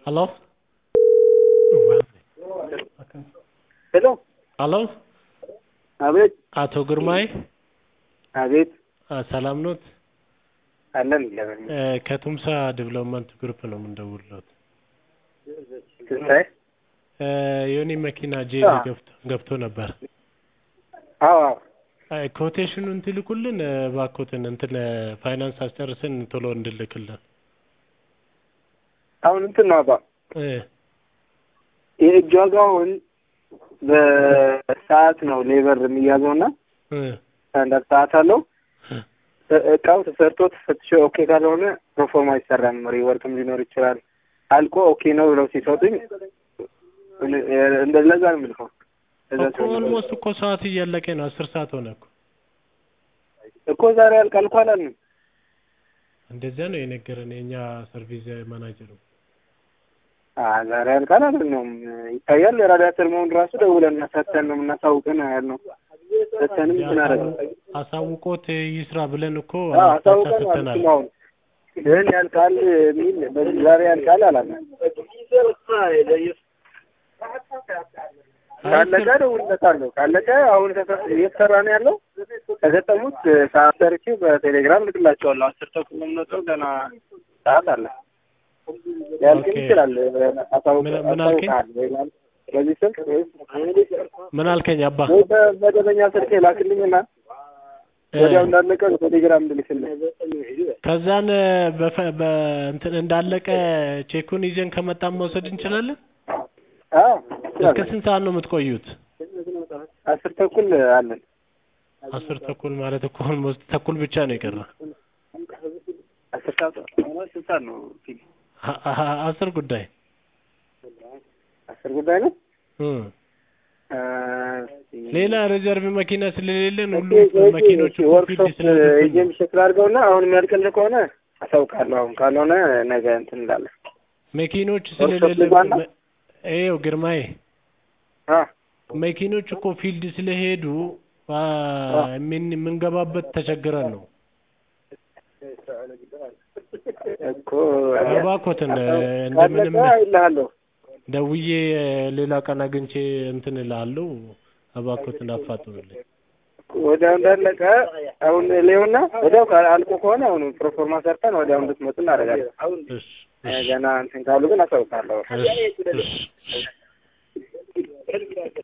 Hallå? ሄሎ ሀሎ አቤት አቶ ግርማይ አቤት አ፣ ሰላም ኖት? አለን እግዚአብሔር እ፣ ከቱምሳ ዲቨሎፕመንት ግሩፕ ነው የምንደውልሎት። ትንሣኤ እ፣ የኔ መኪና ጄሪ አዎ። ገብቶ ገብቶ ነበር። አዎ አዎ አይ፣ ኮቴሽኑን ትልኩልን እ፣ እባክዎትን እንትን እ፣ ፋይናንስ አስጨርስን ቶሎ እንድልክልን አሁን እንትን ነው አባ እ፣ የእጅ ዋጋውን በሰዓት ነው ሌበር የሚያዘው እና እ፣ ስታንዳርድ ሰዓት አለው እ፣ እ- እቃው ተሰርቶ ተፈትሾ ኦኬ ካልሆነ ፕሮፎርማ አይሰራም። ሪወርክም ሊኖር ይችላል። አልቆ ኦኬ ነው ብለው ሲሰጡኝ እን- እ- እንደ ለዛ ነው የምልከው። ለዛ እኮ ሲሆን ነው። ኦልሞስት እኮ ሰዓት እያለቀ ነው። አስር ሰዓት ሆነ እኮ። እኮ ዛሬ ያልቃል እኮ አላልንም። እንደዚያ ነው የነገረን የእኛ ሰርቪስ ማናጀሩ። አ ዛሬ ያልቃል አላልነውም። ይታያል የራዲያተር መሆን ራሱ ደውለን ሰተን ነው የምናሳውቅን ያልነው። ሰተንም እንትን አደረግን። አሳውቆት ይስራ ብለን እኮ አዎ አቅጣጫ አሳውቀን ሰጥተናል። አልኩኝ። አሁን ግን ያልቃል የሚል በዚህ ዛሬ ያልቃል አላልንም። ካለቀ እደውልለታለሁ። ካለቀ አሁን ተሰ- እየተሰራ ነው ያለው። ከገጠሙት ሰዓት ሰርቼ በቴሌግራም ልክላቸዋለሁ። አስር ተኩል ነው የምንወጣው። ገና ሰዓት አለ። ሊያልቅም ኦኬ። ይችላል። አሳውቅ ምን- ምን አልከኝ? አሳውቅሃል ወይ ማለት በዚህ ስልክ ወይስ ምን አልከኝ አባ? ወይ በመደበኛ ስልክ ላክልኝና እ፣ ወዲያው እንዳለቀ በቴሌግራም እንድልክልህ። ከዛን በፈ- በእንትን እንዳለቀ ቼኩን ይዘን ከመጣን መውሰድ እንችላለን። አዎ እስከ ስንት ሰዓት ነው የምትቆዩት? አስር ተኩል አለን። አስር ተኩል ማለት እኮ ኦልሞስት ተኩል ብቻ ነው የቀረ። አስር ሰዓት ስንት ሰዓት ነው? አ- አ- አስር ጉዳይ አስር ጉዳይ ነው። እ። አ፣ ሌላ ሪዘርቭ መኪና ስለሌለን ኦኬ፣ ሁሉም ኦኬ፣ መኪኖቹ ኦኬ፣ ወርክሾፕ ስለሌለን ኤጀንት ሸክል አድርገውና አሁን የሚያልቅልህ ከሆነ አሳውቃለሁ። አሁን ካልሆነ ነገ እንትን እንዳለ መኪኖች ወርክሾፕ ስለሌለን ልግባና? ይኸው ግርማዬ አ መኪኖች እኮ ፊልድ ስለሄዱ አ፣ ምን የምንገባበት ተቸግረን ነው። እኮ እባክዎትን ካለቀ እንደምንም አይልሃለሁ። ደውዬ ሌላ ቀን አግኝቼ እንትን እልሃለሁ። እባክዎትን አፋጥኑልኝ። ወዲያው እንዳለቀ አሁን ሌውና ወዲያው ካ- አልቆ ከሆነ አሁን ፕሮፎርማ ሰርተን ወዲያው እንድትመጡ እናደርጋለን። እሺ ገና እንትን ካሉ ግን አሳውቃለሁ። እሺ እሺ